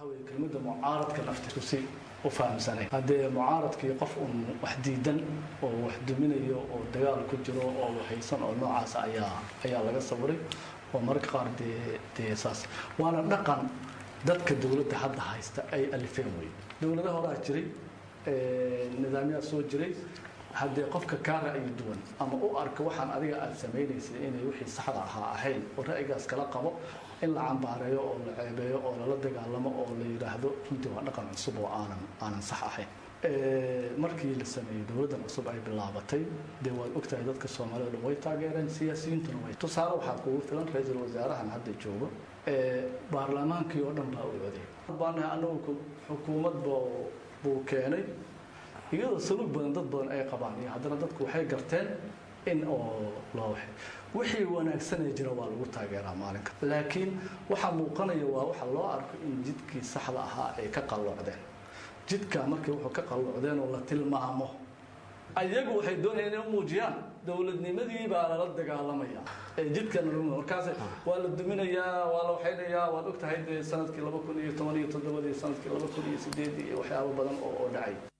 waxa weye kelmadda mucaaradka laftiku si u fahamsanay haddee mucaaradkii qof un wax diidan oo wax duminayo oo dagaal ku jiro oo haysan oo noocaas ayaa ayaa laga sawiray oo mararka qaar dee dee saas waana dhaqan dadka dowladda hadda haysta ay alifeen wey dowladaha horaa jiray nidaamyaa soo jiray haddee qofka kaa ra'yi duwan ama u arka waxaan adiga aada samaynaysay inay wixii saxda ahaa ahayn oo ra'yigaas kala qabo in la cambaareeyo oo la ceebeeyo oo lala dagaalamo oo la yidhaahdo runtii waa dhaqan cusub oo aanan aanan sax ahayn markii la sameeyey dowladdan cusub ay bilaabatay dee waad ogtahay dadka soomaalida dhan way taageereen siyaasiyiintuna way tusaale waxaa kugu filan ra-iisul wasaarahan hadda joogo baarlamaankii oo dhan baa u coday baanahay anagu xukuumad buu keenay iyadoo saluug badan dad badan ay qabaan iyo haddana dadku waxay garteen in oo loo waxay wixii wanaagsanee jira waa lagu taageeraa maalinka laakiin waxaa muuqanaya waa waxa loo arko in jidkii saxda ahaa ay ka qalloocdeen jidka markii wuxuu ka qalloocdeen oo la tilmaamo ayagu waxay doonayaan inay u muujiyaan dowladnimadii baa lala dagaalamaya ee jidkana lagu markaas waa la duminayaa waa la waxaynayaa waad ogtahay dee sanadkii laba kun iyo toban iyo toddobadii sanadkii laba kun iyo sideedii iyo waxyaabo badan oo oo dhacay